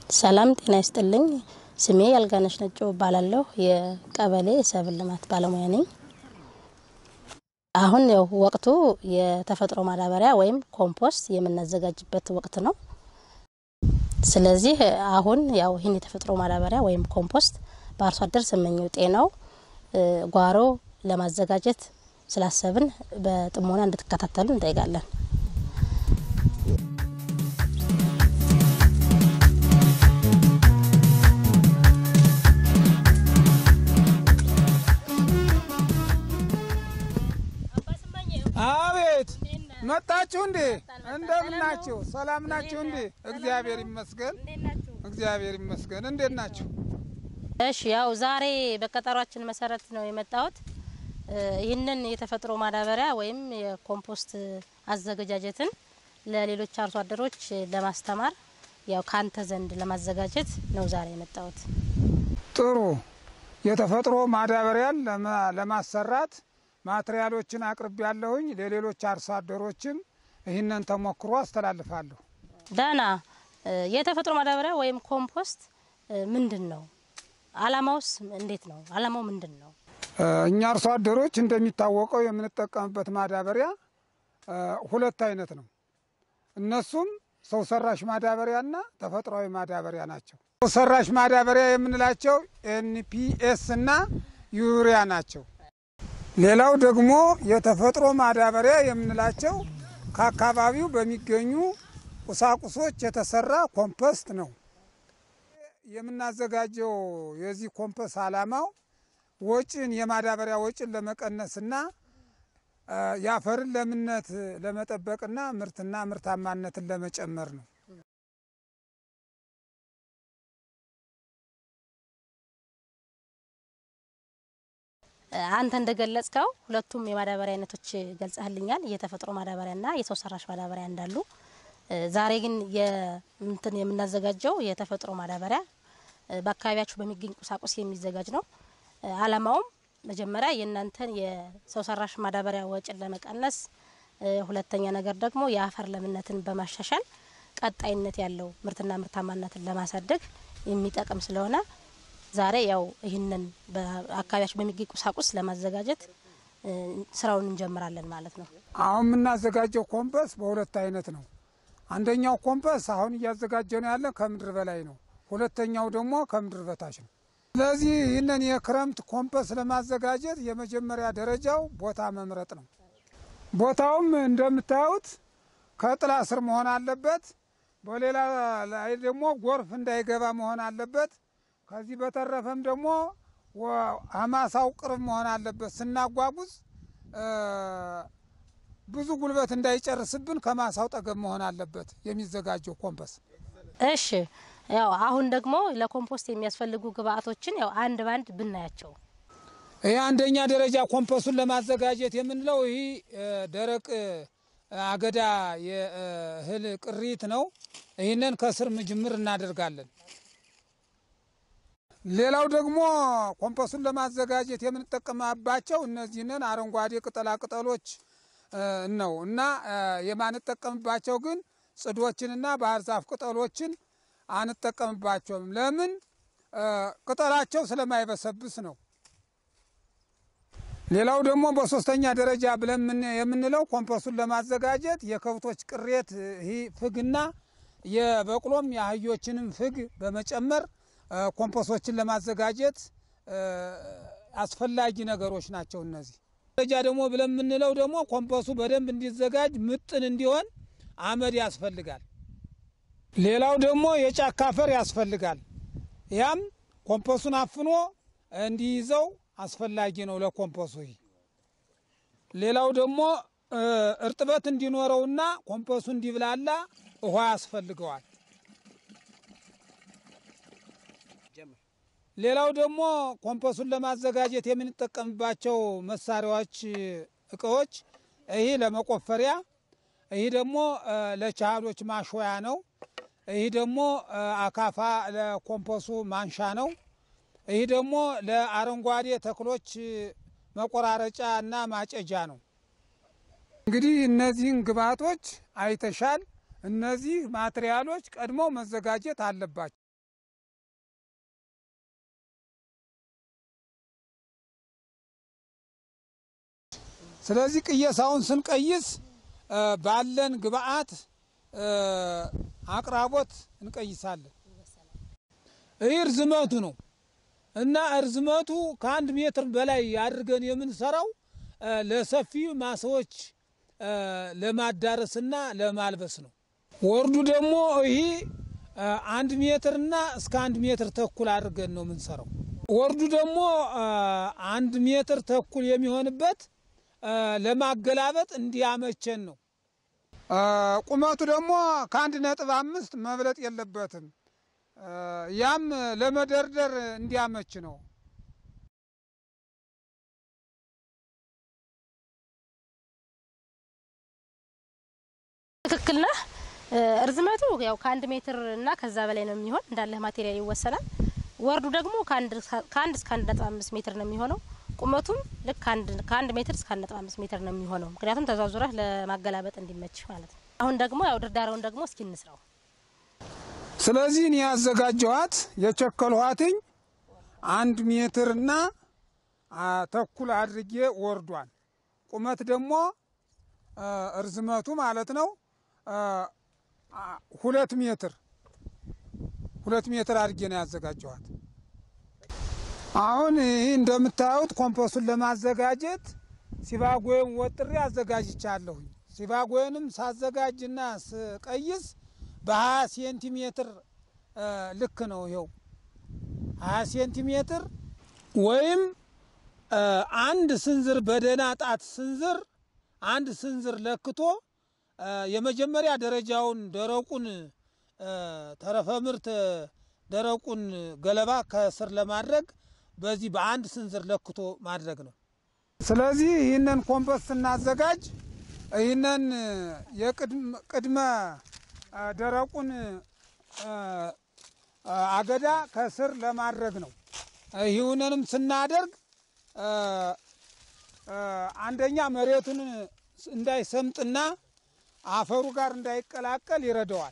ሰላም ጤና ይስጥልኝ። ስሜ ያልጋነሽ ነጮ እባላለሁ። የቀበሌ የሰብል ልማት ባለሙያ ነኝ። አሁን ያው ወቅቱ የተፈጥሮ ማዳበሪያ ወይም ኮምፖስት የምናዘጋጅበት ወቅት ነው። ስለዚህ አሁን ያው ይህን የተፈጥሮ ማዳበሪያ ወይም ኮምፖስት በአርሶ አደር ስመኘው ጤናው ጓሮ ለማዘጋጀት ስላሰብን በጥሞና እንድትከታተሉ እንጠይቃለን። አቤት መጣችሁ እንዴ? እንደምን ናችሁ? ሰላም ናችሁ እንዴ? እግዚአብሔር ይመስገን፣ እግዚአብሔር ይመስገን። እንዴት ናችሁ? እሺ ያው ዛሬ በቀጠሯችን መሰረት ነው የመጣሁት። ይህንን የተፈጥሮ ማዳበሪያ ወይም የኮምፖስት አዘገጃጀትን ለሌሎች አርሶ አደሮች ለማስተማር ያው ካንተ ዘንድ ለማዘጋጀት ነው ዛሬ የመጣሁት። ጥሩ። የተፈጥሮ ማዳበሪያን ለማሰራት ማትሪያሎችን አቅርብ ያለሁኝ ለሌሎች አርሶ አደሮችም ይህንን ተሞክሮ አስተላልፋለሁ። ዳና የተፈጥሮ ማዳበሪያ ወይም ኮምፖስት ምንድን ነው? አላማውስ እንዴት ነው? አላማው ምንድን ነው? እኛ አርሶ አደሮች እንደሚታወቀው የምንጠቀምበት ማዳበሪያ ሁለት አይነት ነው። እነሱም ሰው ሰራሽ ማዳበሪያና ተፈጥሯዊ ማዳበሪያ ናቸው። ሰው ሰራሽ ማዳበሪያ የምንላቸው ኤንፒኤስ እና ዩሪያ ናቸው። ሌላው ደግሞ የተፈጥሮ ማዳበሪያ የምንላቸው ከአካባቢው በሚገኙ ቁሳቁሶች የተሰራ ኮምፖስት ነው። የምናዘጋጀው የዚህ ኮምፖስት ዓላማው ወጪን የማዳበሪያ ወጪን ለመቀነስና የአፈርን ለምነት ለመጠበቅና ምርትና ምርታማነትን ለመጨመር ነው። አንተ እንደገለጽከው ሁለቱም የማዳበሪያ አይነቶች ገልጸህልኛል፣ የተፈጥሮ ማዳበሪያና የሰው ሰራሽ ማዳበሪያ እንዳሉ። ዛሬ ግን እንትን የምናዘጋጀው የተፈጥሮ ማዳበሪያ በአካባቢያችሁ በሚገኝ ቁሳቁስ የሚዘጋጅ ነው። አላማውም መጀመሪያ የእናንተን የሰው ሰራሽ ማዳበሪያ ወጪን ለመቀነስ፣ ሁለተኛ ነገር ደግሞ የአፈር ለምነትን በማሻሻል ቀጣይነት ያለው ምርትና ምርታማነትን ለማሳደግ የሚጠቅም ስለሆነ ዛሬ ያው ይህንን በአካባቢያችን በሚገኝ ቁሳቁስ ለማዘጋጀት ስራውን እንጀምራለን ማለት ነው። አሁን የምናዘጋጀው ኮምፖስት በሁለት አይነት ነው። አንደኛው ኮምፖስት አሁን እያዘጋጀ ነው ያለ ከምድር በላይ ነው። ሁለተኛው ደግሞ ከምድር በታች ነው። ስለዚህ ይህንን የክረምት ኮምፖስት ለማዘጋጀት የመጀመሪያ ደረጃው ቦታ መምረጥ ነው። ቦታውም እንደምታዩት ከጥላ ስር መሆን አለበት። በሌላ ላይ ደግሞ ጎርፍ እንዳይገባ መሆን አለበት። ከዚህ በተረፈም ደግሞ አማሳው ቅርብ መሆን አለበት። ስናጓጉዝ ብዙ ጉልበት እንዳይጨርስብን ከማሳው ጠገብ መሆን አለበት የሚዘጋጀው ኮምፖስት። እሺ ያው አሁን ደግሞ ለኮምፖስት የሚያስፈልጉ ግብአቶችን ያው አንድ ባንድ ብናያቸው። ይህ አንደኛ ደረጃ ኮምፖስቱን ለማዘጋጀት የምንለው ይህ ደረቅ አገዳ የእህል ቅሪት ነው። ይህንን ከስር ምጅምር እናደርጋለን። ሌላው ደግሞ ኮምፖስቱን ለማዘጋጀት የምንጠቀምባቸው እነዚህንን አረንጓዴ ቅጠላ ቅጠሎች ነው እና የማንጠቀምባቸው ግን ጽዶችንና ባህር ዛፍ ቅጠሎችን አንጠቀምባቸውም። ለምን? ቅጠላቸው ስለማይበሰብስ ነው። ሌላው ደግሞ በሶስተኛ ደረጃ ብለን የምንለው ኮምፖስቱን ለማዘጋጀት የከብቶች ቅሬት ይህ ፍግና የበቅሎም የአህዮችንም ፍግ በመጨመር ኮምፖስቶችን ለማዘጋጀት አስፈላጊ ነገሮች ናቸው። እነዚህ ደረጃ ደግሞ ብለን የምንለው ደግሞ ኮምፖስቱ በደንብ እንዲዘጋጅ ምጥን እንዲሆን አመድ ያስፈልጋል። ሌላው ደግሞ የጫካ አፈር ያስፈልጋል። ያም ኮምፖስቱን አፍኖ እንዲይዘው አስፈላጊ ነው ለኮምፖስቱ። ሌላው ደግሞ እርጥበት እንዲኖረውና ኮምፖስቱ እንዲብላላ ውሃ ያስፈልገዋል። ሌላው ደግሞ ኮምፖስቱን ለማዘጋጀት የምንጠቀምባቸው መሳሪያዎች፣ እቃዎች ይህ ለመቆፈሪያ፣ ይህ ደግሞ ለቻህሎች ማሾያ ነው። ይህ ደግሞ አካፋ ለኮምፖስቱ ማንሻ ነው። ይህ ደግሞ ለአረንጓዴ ተክሎች መቆራረጫ እና ማጨጃ ነው። እንግዲህ እነዚህን ግብዓቶች አይተሻል። እነዚህ ማትሪያሎች ቀድመው መዘጋጀት አለባቸው። ስለዚህ ቅየሳውን ስንቀይስ እ፣ ባለን ግብአት እ፣ አቅራቦት እንቀይሳለን። ይህ እርዝመቱ ነው እና እርዝመቱ ከአንድ ሜትር በላይ አድርገን የምንሰራው እ፣ ለሰፊ ማሳዎች እ፣ ለማዳረስና ለማልበስ ነው። ወርዱ ደግሞ ይህ እ፣ አንድ ሜትርና እስከ አንድ ሜትር ተኩል አድርገን ነው የምንሰራው። ወርዱ ደግሞ እ፣ አንድ ሜትር ተኩል የሚሆንበት እ፣ ለማገላበጥ እንዲያመቸን ነው። እ፣ ቁመቱ ደግሞ ከአንድ ነጥብ አምስት መብለጥ የለበትም። እ፣ ያም ለመደርደር እንዲያመች ነው። ትክክል ነህ። እ፣ እርዝመቱ ያው ከአንድ ሜትር እና ከዛ በላይ ነው የሚሆን እንዳለህ ማቴሪያል ይወሰናል። ወርዱ ደግሞ ከአንድ ከአንድ እስከ አንድ ነጥብ አምስት ሜትር ነው የሚሆነው። ቁመቱም ልክ ከአንድ ከአንድ ሜትር እስከ አንድ ነጥብ አምስት ሜትር ነው የሚሆነው። ምክንያቱም ተዟዙረህ ለማገላበጥ እንዲመች ማለት ነው። አሁን ደግሞ ያው ድርዳሬውን ደግሞ እስኪ እንስራው። ስለዚህ እኔ ያዘጋጀኋት የቸከልኋትኝ አንድ ሜትርና አ፣ ተኩል አድርጌ ወርዷል። ቁመት ደግሞ አ፣ እርዝመቱ ማለት ነው አ፣ አ፣ ሁለት ሜትር ሁለት ሜትር አድርጌ ነው ያዘጋጀኋት። አሁን ይህ እንደምታዩት ኮምፖሱን ለማዘጋጀት ሲባጎዬን ወጥሬ አዘጋጅቻለሁኝ። ሲባጎዬንም ሳዘጋጅና ስቀይስ በ20 ሴንቲሜትር እ፣ ልክ ነው። ይኸው 20 ሴንቲሜትር ወይም እ፣ አንድ ስንዝር በደህና ጣት ስንዝር አንድ ስንዝር ለክቶ እ፣ የመጀመሪያ ደረጃውን ደረቁን እ፣ ተረፈ ምርት ደረቁን ገለባ ከስር ለማድረግ በዚህ በአንድ ስንዝር ለክቶ ማድረግ ነው። ስለዚህ ይህንን ኮምፖስት ስናዘጋጅ ይህንን የቅድመ አ፣ ደረቁን አ፣ አ፣ አገዳ ከስር ለማድረግ ነው። ይህንንም ስናደርግ አ፣ አ፣ አንደኛ መሬቱን እንዳይሰምጥና አፈሩ ጋር እንዳይቀላቀል ይረዳዋል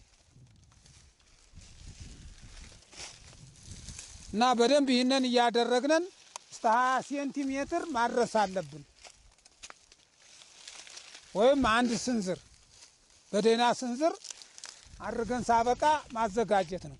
እና በደንብ ይህንን እያደረግነን እስከ 20 ሴንቲሜትር ማድረስ አለብን ወይም አንድ ስንዝር በደህና ስንዝር አድርገን ሳበቃ ማዘጋጀት ነው።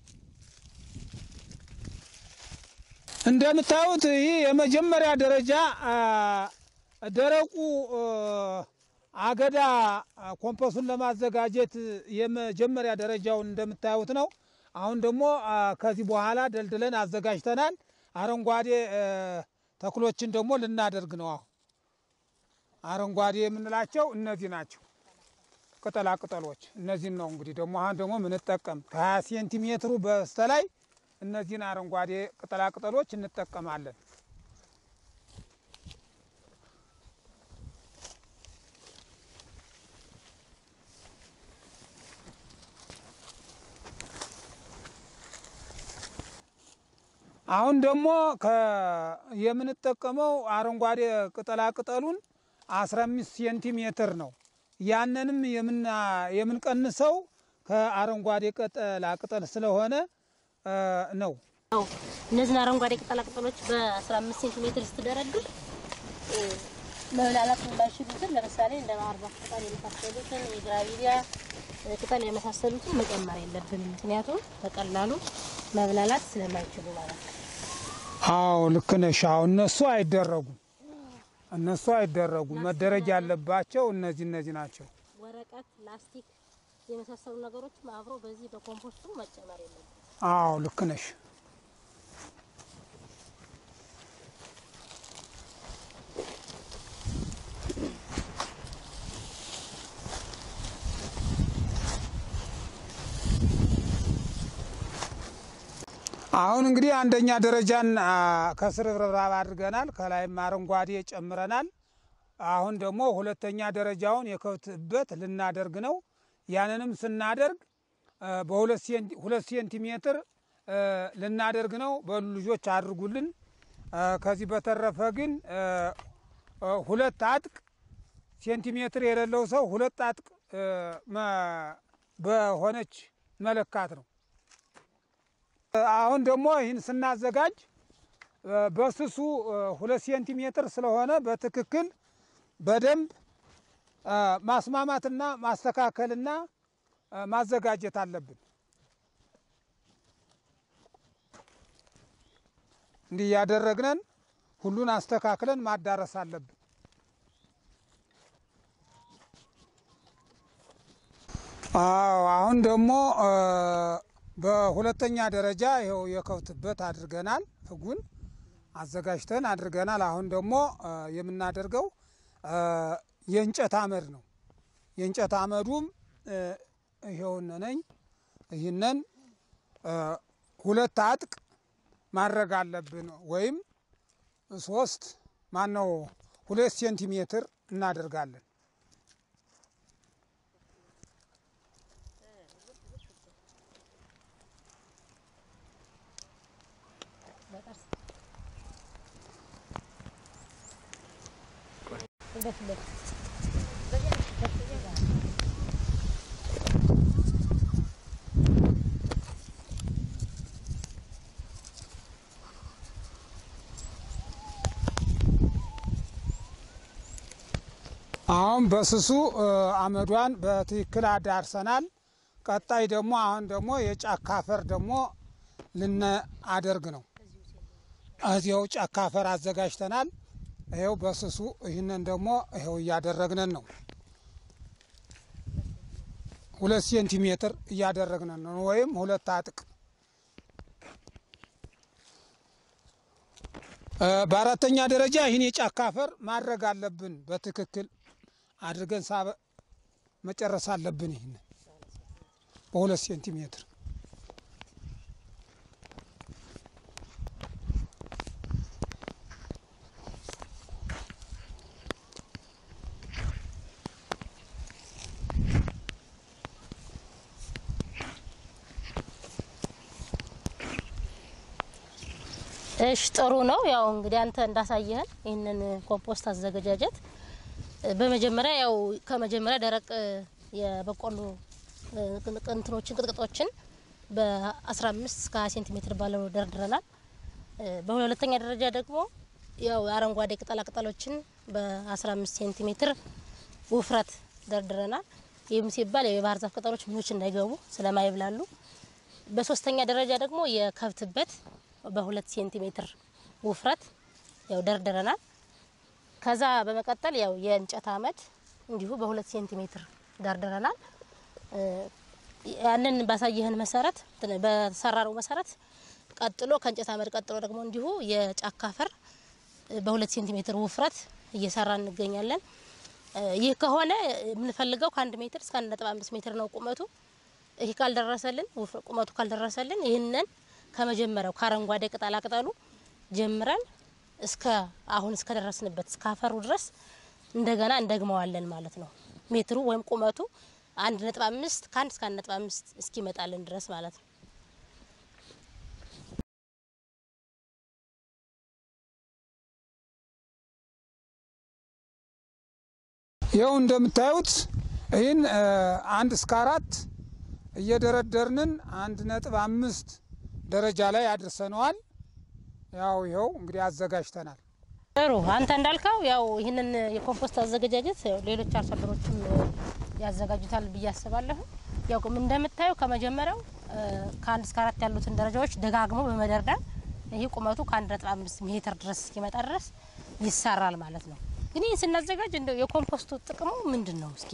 እንደምታዩት ይህ የመጀመሪያ ደረጃ አ፣ ደረቁ አ፣ አገዳ አ፣ ኮምፖሱን ለማዘጋጀት የመጀመሪያ ደረጃውን እንደምታዩት ነው። አሁን ደግሞ አ፣ ከዚህ በኋላ ደልድለን አዘጋጅተናል። አረንጓዴ አ፣ ተክሎችን ደግሞ ልናደርግ ነው። አሁን አረንጓዴ የምንላቸው እነዚህ ናቸው። ቅጠላ ቅጠሎች እነዚህን ነው እንግዲህ ደግሞ አሁን ደግሞ ምንጠቀም ከ20 ሴንቲሜትሩ በስተላይ እነዚህን አረንጓዴ ቅጠላ ቅጠሎች እንጠቀማለን። አሁን ደግሞ ከ- የምንጠቀመው አረንጓዴ ቅጠላ ቅጠሉን 15 ሴንቲሜትር ነው። ያንንም የምና- የምንቀንሰው ከአረንጓዴ ቅጠላ ቅጠል ስለሆነ እ፣ ነው። ያው እነዚህን አረንጓዴ ቅጠላ ቅጠሎች በ15 ሴንቲሜትር ስትደረድር እ፣ መብላላት የማይችሉትን ለምሳሌ እንደ ባህር ዛፍ ቅጠል የመሳሰሉትን የግራቪሊያ እ፣ ቅጠል የመሳሰሉትን መጨመር የለብንም። ምክንያቱም በቀላሉ መብላላት ስለማይችሉ ማለት ነው። አዎ ልክ ነሽ። አዎ እነሱ አይደረጉም፣ እነሱ አይደረጉም። መደረግ ያለባቸው እነዚህ እነዚህ ናቸው። ወረቀት፣ ላስቲክ የመሳሰሉ ነገሮችም አብሮ በዚህ በኮምፖስቱ መጨመር የለብንም። አዎ ልክ ነሽ። አሁን እንግዲህ አንደኛ ደረጃን አ፣ ከስር ርብራብ አድርገናል። ከላይም አረንጓዴ ጨምረናል። አሁን ደግሞ ሁለተኛ ደረጃውን የከብት እበት ልናደርግ ነው። ያንንም ስናደርግ አ፣ በሁለት ሴንቲ- ሁለት ሴንቲሜትር አ፣ ልናደርግ ነው። በሉ ልጆች አድርጉልን። አ፣ ከዚህ በተረፈ ግን አ፣ አ፣ ሁለት አጥቅ ሴንቲሜትር የሌለው ሰው ሁለት አጥቅ አ፣ መ- በሆነች መለካት ነው። አሁን ደግሞ ይህን ስናዘጋጅ እ፣ በስሱ እ፣ ሁለት ሴንቲሜትር ስለሆነ በትክክል በደንብ ማስማማትና ማስተካከልና ማዘጋጀት አለብን። እንዲህ እያደረግነን ሁሉን አስተካክለን ማዳረስ አለብን። አዎ አሁን ደግሞ በሁለተኛ ደረጃ ይኸው የከብትበት አድርገናል። ፍጉን አዘጋጅተን አድርገናል። አሁን ደግሞ የምናደርገው የእንጨት አመድ ነው። የእንጨት አመዱም ይኸውነ ነኝ። ይህንን ሁለት አጥቅ ማድረግ አለብን ወይም ሶስት ማነው ሁለት ሴንቲሜትር እናደርጋለን። አሁን በስሱ አመዷን በትክክል አዳርሰናል። ቀጣይ ደግሞ አሁን ደግሞ የጫካ አፈር ደግሞ ልናደርግ ነው። እዚያው ጫካ አፈር አዘጋጅተናል። ይኸው በስሱ ይህንን ደግሞ ይኸው እያደረግነን ነው። ሁለት ሴንቲሜትር እያደረግነን ነው፣ ወይም ሁለት አጥቅ። በአራተኛ ደረጃ ይህን የጫካ አፈር ማድረግ አለብን። በትክክል አድርገን ሳበ መጨረስ አለብን። ይህን በሁለት ሴንቲሜትር እሽ ጥሩ ነው። ያው እንግዲህ አንተ እንዳሳየህን ይህንን ኮምፖስት አዘገጃጀት በመጀመሪያ ያው ከመጀመሪያ ደረቅ የበቆሎ እንትኖችን ቅጥቅጦችን በ15 እስከ 20 ሴንቲሜትር ባለው ደርድረናል። በሁለተኛ ደረጃ ደግሞ ያው አረንጓዴ ቅጠላ ቅጠሎችን በ15 ሴንቲሜትር ውፍረት ደርድረናል። ይህም ሲባል የባህር ዛፍ ቅጠሎች ምኖች እንዳይገቡ ስለማይብላሉ። በሶስተኛ ደረጃ ደግሞ የከብትበት በሁለት ሴንቲሜትር ውፍረት ያው ደርድረናል። ከዛ በመቀጠል ያው የእንጨት አመድ እንዲሁ በሁለት ሴንቲሜትር ደርድረናል። ያንን ባሳየህን መሰረት በተሰራረው መሰረት ቀጥሎ ከእንጨት አመድ ቀጥሎ ደግሞ እንዲሁ የጫካ አፈር በሁለት ሴንቲሜትር ውፍረት እየሰራ እንገኛለን። ይህ ከሆነ የምንፈልገው ከአንድ ሜትር እስከ አንድ ነጥብ አምስት ሜትር ነው ቁመቱ። ይህ ካልደረሰልን ቁመቱ ካልደረሰልን ይህንን ከመጀመሪያው ከአረንጓዴ ቅጠላ ቅጠሉ ጀምረን እስከ አሁን እስከ ደረስንበት እስከ አፈሩ ድረስ እንደገና እንደግመዋለን ማለት ነው። ሜትሩ ወይም ቁመቱ አንድ ነጥብ አምስት ከአንድ እስከ አንድ ነጥብ አምስት እስኪመጣልን ድረስ ማለት ነው። ይኸው እንደምታዩት ይህን አንድ እስከ አራት እየደረደርንን አንድ ነጥብ አምስት ደረጃ ላይ አድርሰነዋል። ያው ይኸው እንግዲህ አዘጋጅተናል። ጥሩ አንተ እንዳልከው ያው ይህንን የኮምፖስት አዘገጃጀት ሌሎች አርሶ አደሮችም ያዘጋጁታል ብዬ አስባለሁ። ያው እንደምታየው ከመጀመሪያው ከአንድ እስከ አራት ያሉትን ደረጃዎች ደጋግሞ በመደርደር ይህ ቁመቱ ከአንድ ነጥብ አምስት ሜትር ድረስ እስኪመጣ ድረስ ይሰራል ማለት ነው። ግን ይህን ስናዘጋጅ እንደው የኮምፖስቱ ጥቅሙ ምንድን ነው? እስኪ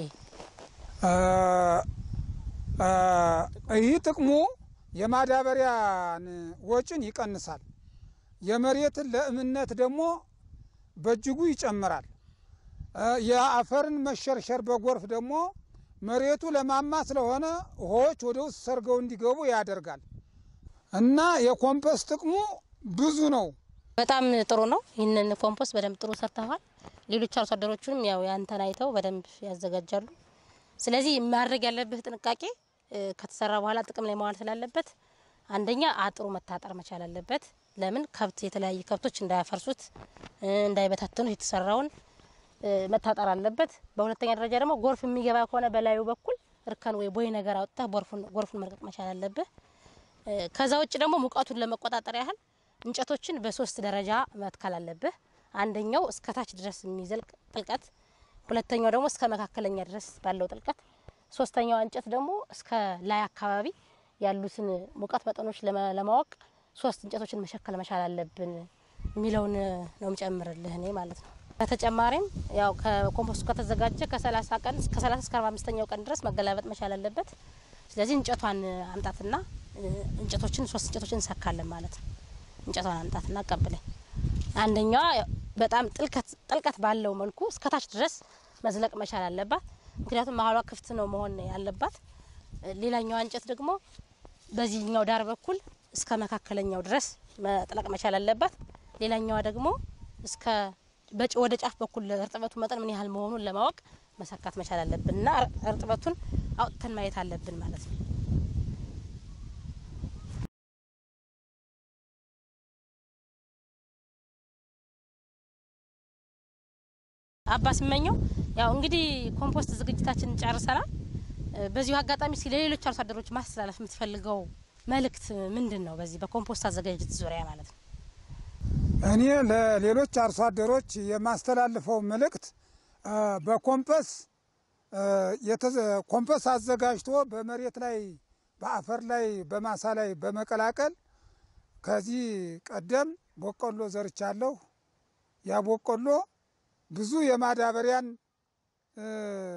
ይህ ጥቅሙ የማዳበሪያን ወጪን ይቀንሳል። የመሬትን ለእምነት ደግሞ በእጅጉ ይጨምራል። የአፈርን መሸርሸር በጎርፍ ደግሞ መሬቱ ለማማ ስለሆነ ውሃዎች ወደ ውስጥ ሰርገው እንዲገቡ ያደርጋል እና የኮምፖስት ጥቅሙ ብዙ ነው። በጣም ጥሩ ነው። ይህንን ኮምፖስት በደንብ ጥሩ ሰርተዋል። ሌሎች አርሶ አደሮችንም ያው ያንተን አይተው በደንብ ያዘጋጃሉ። ስለዚህ ማድረግ ያለብህ ጥንቃቄ ከተሰራ በኋላ ጥቅም ላይ መዋል ስላለበት አንደኛ አጥሩ መታጠር መቻል አለበት። ለምን ከብት የተለያዩ ከብቶች እንዳያፈርሱት እንዳይበታተኑት የተሰራውን መታጠር አለበት። በሁለተኛ ደረጃ ደግሞ ጎርፍ የሚገባ ከሆነ በላዩ በኩል እርከን ወይ ቦይ ነገር አውጥተህ ጎርፉን መልቀቅ መቻል አለብህ። ከዛ ውጭ ደግሞ ሙቀቱን ለመቆጣጠር ያህል እንጨቶችን በሶስት ደረጃ መትከል አለብህ። አንደኛው እስከታች ድረስ የሚዘልቅ ጥልቀት ሁለተኛው ደግሞ እስከ መካከለኛ ድረስ ባለው ጥልቀት፣ ሶስተኛዋ እንጨት ደግሞ እስከ ላይ አካባቢ ያሉትን ሙቀት መጠኖች ለማ- ለማወቅ ሶስት እንጨቶችን መሸከል መቻል አለብን የሚለውን ነው የምጨምርልህ እኔ ማለት ነው። በተጨማሪም ያው ከኮምፖስቱ ከተዘጋጀ ከሰላሳ ቀን እስከ ሰላሳ እስከ አርባ አምስተኛው ቀን ድረስ መገላበጥ መቻል አለበት። ስለዚህ እንጨቷን አምጣትና እ፣ እንጨቶችን ሶስት እንጨቶችን እንሰካለን ማለት ነው። እንጨቷን አምጣትና አቀብለኝ። አንደኛዋ ያው በጣም ጥልቀት ጥልቀት ባለው መልኩ እስከታች ድረስ መዝለቅ መቻል አለባት። ምክንያቱም መሀሏ ክፍት ነው መሆን ያለባት። እ፣ ሌላኛዋ እንጨት ደግሞ በዚህኛው ዳር በኩል እስከ መካከለኛው ድረስ መጥለቅ መቻል አለባት። ሌላኛዋ ደግሞ እስከ በጭ- ወደ ጫፍ በኩል እርጥበቱ መጠን ምን ያህል መሆኑን ለማወቅ መሰካት መቻል አለብን እና እር- እርጥበቱን አውጥተን ማየት አለብን ማለት ነው። አባ ስመኘው ያው እንግዲህ ኮምፖስት ዝግጅታችንን ጨርሰናል። እ፣ በዚሁ አጋጣሚ እስኪ ለሌሎች አርሶ አደሮች ማስተላለፍ የምትፈልገው መልእክት ምንድን ነው? በዚህ በኮምፖስት አዘጋጀት ዙሪያ ማለት ነው። እኔ ለሌሎች አርሶ አደሮች የማስተላልፈው መልእክት እ፣ በኮምፐስ እ፣ የተዘ- ኮምፐስ አዘጋጅቶ በመሬት ላይ በአፈር ላይ በማሳ ላይ በመቀላቀል ከዚህ ቀደም በቆሎ ዘርቻለሁ። ያ በቆሎ ብዙ የማዳበሪያን እ፣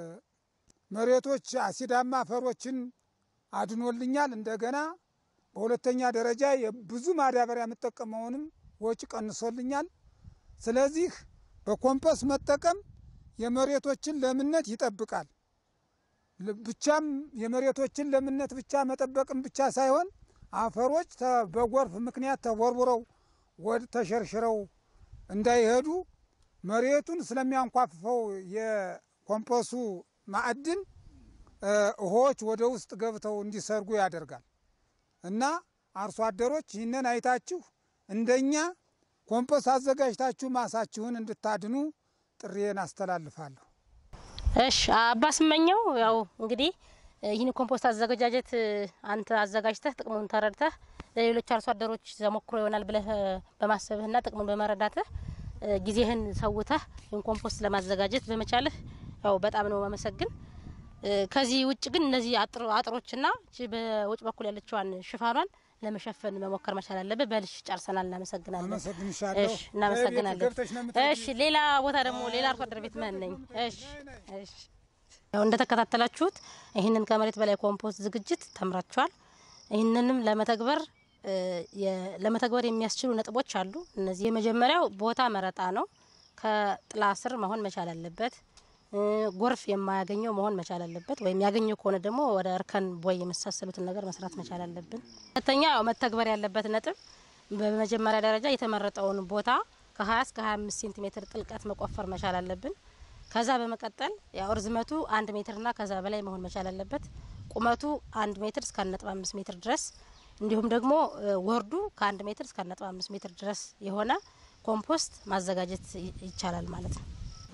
መሬቶች አሲዳማ አፈሮችን አድኖልኛል። እንደገና በሁለተኛ ደረጃ ብዙ ማዳበሪያ የምጠቀመውንም ወጪ ቀንሶልኛል። ስለዚህ በኮምፐስ መጠቀም የመሬቶችን ለምነት ይጠብቃል። ል- ብቻም የመሬቶችን ለምነት ብቻ መጠበቅም ብቻ ሳይሆን አፈሮች ተ- በጎርፍ ምክንያት ተቦርቡረው ወድ ተሸርሽረው እንዳይሄዱ መሬቱን ስለሚያንኳፍፈው የኮምፖሱ ማዕድን እ፣ ውሃዎች ወደ ውስጥ ገብተው እንዲሰርጉ ያደርጋል እና አርሶ አደሮች ይህንን አይታችሁ እንደኛ ኮምፖስ አዘጋጅታችሁ ማሳችሁን እንድታድኑ ጥሪዬን አስተላልፋለሁ። እሺ አባ ስመኘው ያው እንግዲህ እ፣ ይህን ኮምፖስት አዘገጃጀት እ፣ አንተ አዘጋጅተህ ጥቅሙን ተረድተህ ለሌሎች አርሶ አደሮች ተሞክሮ ይሆናል ብለህ እ፣ በማሰብህና ጥቅሙን በመረዳትህ እ፣ ጊዜህን ሰውተህ ይህን ኮምፖስት ለማዘጋጀት በመቻልህ ያው በጣም ነው ማመሰግን። እ፣ ከዚህ ውጭ ግን እነዚህ አጥሮ- አጥሮችና እቺ በውጭ በኩል ያለችዋን ሽፋኗን ለመሸፈን መሞከር መቻል አለብህ። በልሽ ጨርሰናል። እናመሰግናለን። አመሰግንሻለሁ። እሺ እናመሰግናለን። ገብተሽ ነው የምትሄጂው? እሺ ሌላ ቦታ ደግሞ ሌላ አርሶ አደር ቤት መን ነኝ። እሺ እሺ ያው እንደተከታተላችሁት ይህንን ከመሬት በላይ ኮምፖስት ዝግጅት ተምራችኋል። ይህንንም ለመተግበር እ፣ የ- ለመተግበር የሚያስችሉ ነጥቦች አሉ። እነዚህ የመጀመሪያው ቦታ መረጣ ነው። ከጥላ ስር መሆን መቻል አለበት። እ፣ ጎርፍ የማያገኘው መሆን መቻል አለበት። ወይም ያገኘው ከሆነ ደግሞ ወደ እርከን ቦይ የመሳሰሉትን ነገር መስራት መቻል አለብን። ሁለተኛ ያው መተግበር ያለበት ነጥብ በመጀመሪያ ደረጃ የተመረጠውን ቦታ ከ20 እስከ 25 ሴንቲሜትር ጥልቀት መቆፈር መቻል አለብን። ከዛ በመቀጠል ያው ርዝመቱ አንድ ሜትርና ከዛ በላይ መሆን መቻል አለበት። ቁመቱ አንድ ሜትር እስከ አንድ ነጥብ አምስት ሜትር ድረስ እንዲሁም ደግሞ እ፣ ወርዱ ከአንድ ሜትር እስከ አንድ ነጥብ አምስት ሜትር ድረስ የሆነ ኮምፖስት ማዘጋጀት ይ- ይቻላል ማለት ነው።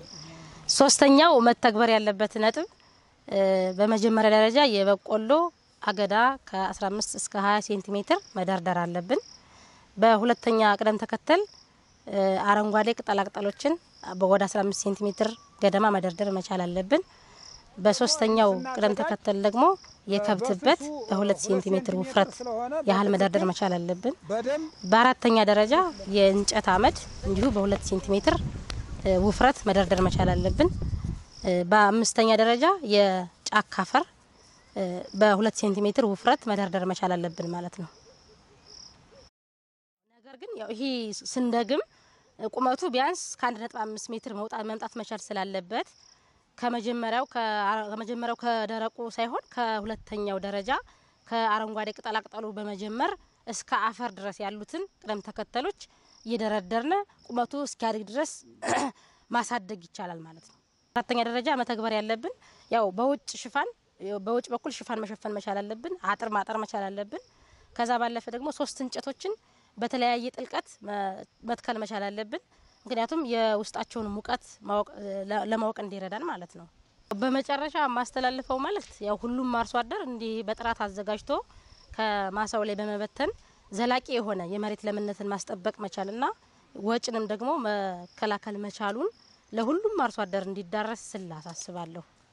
ሶስተኛው መተግበር ያለበት ነጥብ እ፣ በመጀመሪያ ደረጃ የበቆሎ አገዳ ከ15 እስከ 20 ሴንቲሜትር መደርደር አለብን። በሁለተኛ ቅደም ተከተል እ፣ አረንጓዴ ቅጠላቅጠሎችን ወደ 15 ሴንቲሜትር ገደማ መደርደር መቻል አለብን። በሶስተኛው ቅደም ተከተል ደግሞ የከብትበት በሁለት ሴንቲሜትር ውፍረት ያህል መደርደር መቻል አለብን። በደንብ በአራተኛ ደረጃ የእንጨት አመድ እንዲሁ በሁለት ሴንቲሜትር እ፣ ውፍረት መደርደር መቻል አለብን። እ፣ በአምስተኛ ደረጃ የጫካ አፈር እ፣ በሁለት ሴንቲሜትር ውፍረት መደርደር መቻል አለብን ማለት ነው። ነገር ግን ያው ይሄ ስንደግም እ፣ ቁመቱ ቢያንስ ከአንድ ነጥብ አምስት ሜትር መውጣት መምጣት መቻል ስላለበት ከመጀመሪያው ከአ- ከመጀመሪያው ከደረቁ ሳይሆን ከሁለተኛው ደረጃ ከአረንጓዴ ቅጠላቅጠሉ በመጀመር እስከ አፈር ድረስ ያሉትን ቅደም ተከተሎች እየደረደርነ ቁመቱ እስኪያድግ ድረስ ማሳደግ ይቻላል ማለት ነው። አራተኛ ደረጃ መተግበር ያለብን ያው በውጭ ሽፋን በውጭ በኩል ሽፋን መሸፈን መቻል አለብን። አጥር ማጠር መቻል አለብን። ከዛ ባለፈ ደግሞ ሶስት እንጨቶችን በተለያየ ጥልቀት መ- መትከል መቻል አለብን። ምክንያቱም የውስጣቸውን ሙቀት ማወቅ ለ- ለማወቅ እንዲረዳን ማለት ነው። በመጨረሻ የማስተላልፈው መልእክት ያው ሁሉም አርሶ አደር እንዲህ በጥራት አዘጋጅቶ ከማሳው ላይ በመበተን ዘላቂ የሆነ የመሬት ለምነትን ማስጠበቅ መቻልና ወጭንም ደግሞ መከላከል መቻሉን ለሁሉም አርሶ አደር እንዲዳረስ ስል አሳስባለሁ።